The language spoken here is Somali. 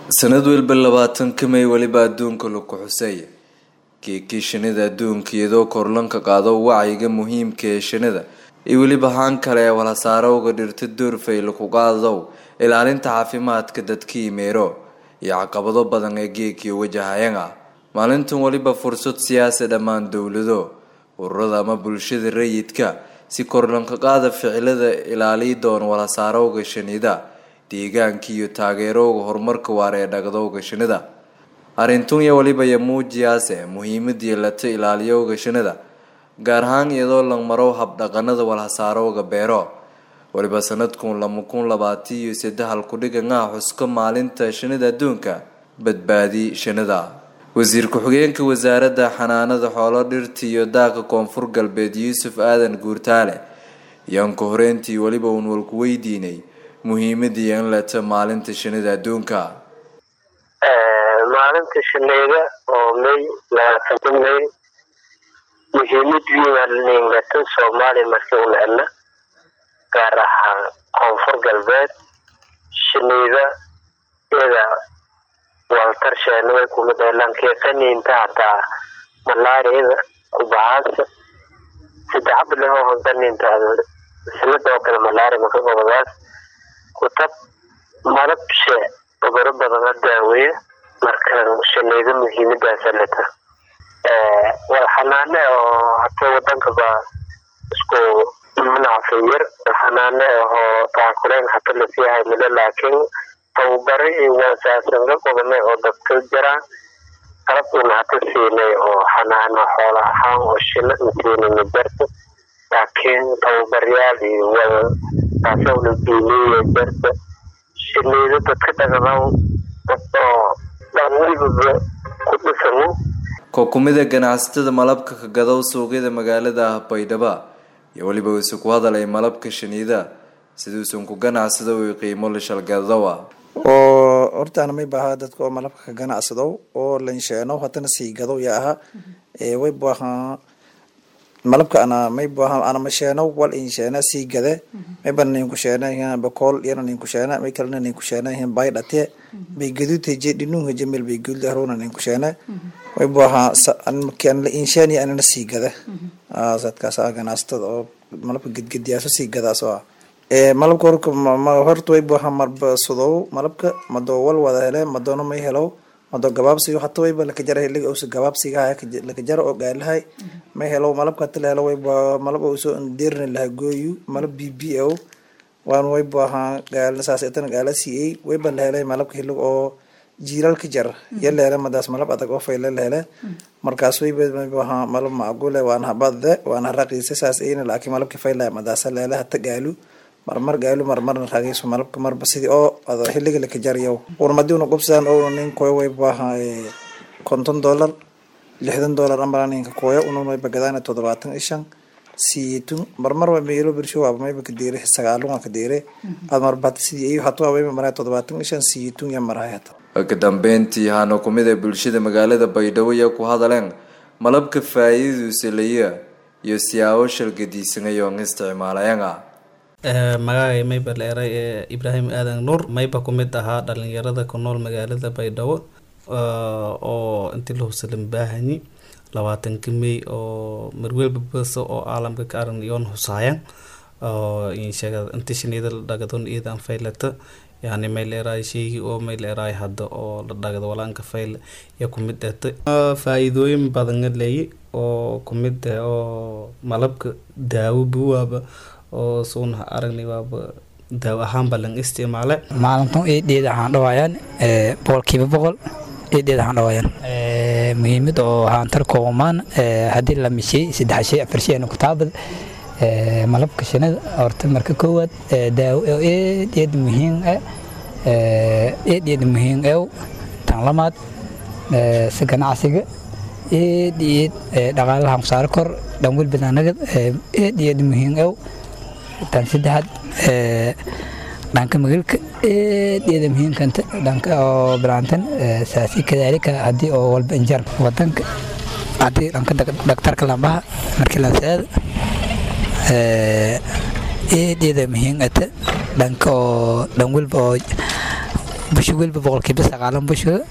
sanad walba labaatanka may weliba adduunka lagu xuseeya geekii shinida adduunka iyadoo korlanka qaado wacyiga muhiimka ee shinida iyo weliba haan kale ee walhasaarowga dhirta doorfay laku qaadadow ilaalinta caafimaadka dadkii meero iyo caqabado badan ee geekiyo wajahayanga maalintan weliba fursad siyaasa dhammaan dowlado ururada ama bulshada rayidka si korlanka qaada ficilada ilaaliyi doon walhasaarowga shinida deegaanka iyo taageerowga horumarka waara ee dhagdowga shinida arrintunya weliba iyo muujiyaase muhiimadii lata ilaaliyowga shinida gaar ahaan iyadoo la marow habdhaqanada walhasaarowga beero weliba sanadkun lama kun labaatan iyo saddexal kudhigangaha xuska maalinta shinida adduunka badbaadi shinida wasiir ku-xigeenka wasaaradda xanaanada xoolo dhirta iyo daaqa koonfur galbeed yuusuf aadan guurtaale ayaan ka horeyntii weliba uun walku weydiinay muhiimadii in lata maalinta shinida adduunka maalinta shinida oo may labaatanta may muhiimad wiinalingata soomaaliya markii u necna gaar ahaan koonfur galbeed shinida iyada waltarsheenada kumid lankeesaniinta hataa malaariyada kubahaasa saddex bilood hontaninta sanadoo kale malaria maka gobadaas kutab malabshe cuduro badana daaweya marka shinida muhiimadaasa leta wal xanaane oo hata wadanka ba isku manacfiyar xanaane ahoo taakuleen hata lasiihay milo laakiin tababare iyo waasaasanka qodane oo dadka jiraan qalab una hata siinay oo xanaano xoola ahaan oo shina siinayna jarta laakiin tababaryaal iyo wada taasowna diiniya jarta shinida dadka dhaqdaw dad oo dhan welibaba ku dhisano kookumida ganacsatada malabka ka gadow suuqyada magaalada ah baydhaba iyo weliba uuse ku hadalay malabka shinida siduusan ku ganacsado u qiimo lishalgadawa oo hortaana may baaha dadka oo malabka ka ganacsadow oo lansheeno hatana sii gadow ya aha way baaha malabka ana may baaha ana masheeno wal insheena sii gade may bana nin kusheena yan bakool yana nin kusheena may kalena nin kusheena yan bay dhate bay gadute je dhinunga jemel bay gulda haruna nin kusheena way baaha an makan la insheeni anana sii gade sadkaas ganacsatada oo malabka gedgediyaaso sii gadaasoo ah malabka horka horta way buuxa marbasadow malabka madoo wal wada hele madoono may helow madoo gabaabsiyo hata wayba lakajara hiliga usa gabaabsiga haya lakajara oo gaalahay may helow malabka hata la helo wayba malab usoo deerni laha gooyu malab b b o waan way buaha gaal saas etana gaala siiyey wayba la helay malabka hilig oo jiilalka jar ya la hele madaas malab adag oo fayle la hele markaas wayba buaha malab macgule waana habadde waana raqiisa saas ayna laakiin malabka faylaya madaasa la hele hata gaalu marmar gaalo marmarna raagayso malabka marba sidii oo xiliga lakajarayo urmadiuna qubsadaan oo nin koyo way baaha konton dollar lixdan dollar amala ninka koyo unun wayba gadaan toddobaatan ishan siitun marmar wa meelo birsho waaba mayba kadeere sagaalunga kadeere ad marba hata sidii iyo hata wayba maraa toddobaatan ishan siitun ya marahay hata ka dambeyntii hano kumid ee bulshada magaalada baydhabo iyo ku hadaleen malabka faa'iidadiisa laya iyo siyaabo shalgadiisanayo isticmaalayanga magacay mayba la eray ee ibraahim aadan nuur mayba ku mid ahaa dhalinyarada ku nool magaalada baydhabo oo intii la husalan baahani labaatanka may oo marwelba basa oo caalamka ka aran yoon husaayan oo insheega inti shinida la dhagadon iidan faylata yani may la eraay sheegi oo may la eraay hadda oo la dhagado walaanka fayl ya ku mid ete faa-iidooyin badana leeyi oo ku mid ah oo malabka daawo buwaaba oo suuna aragnay waaba daaw ahaan ba lang isticmaale maalintan eedheed waxaan dhawaayaan boqolkiiba boqol eedheed waxaan dhawaayaan muhiimad oo haantar koomaan haddii la mishey saddex shay afar shay ana kutaabad malabka shinida horta marka koowaad daawo eedheed muhiim ah eedheed muhiim ew tan lamaad si ganacsiga eedheed dhaqaalaha musaaro kor dhan welbad anaga eedheed muhiim ew tan saddexaad dhanka magalka eedeeda muhiimkanta dhanka oo bilaantan saasi kadaalika haddii oo walba injar wadanka haddii dhanka dhaktarka lambaha markii la seeda eedeeda muhiim ata dhanka oo dhan walba oo busho welba boqolkiiba sagaalan busho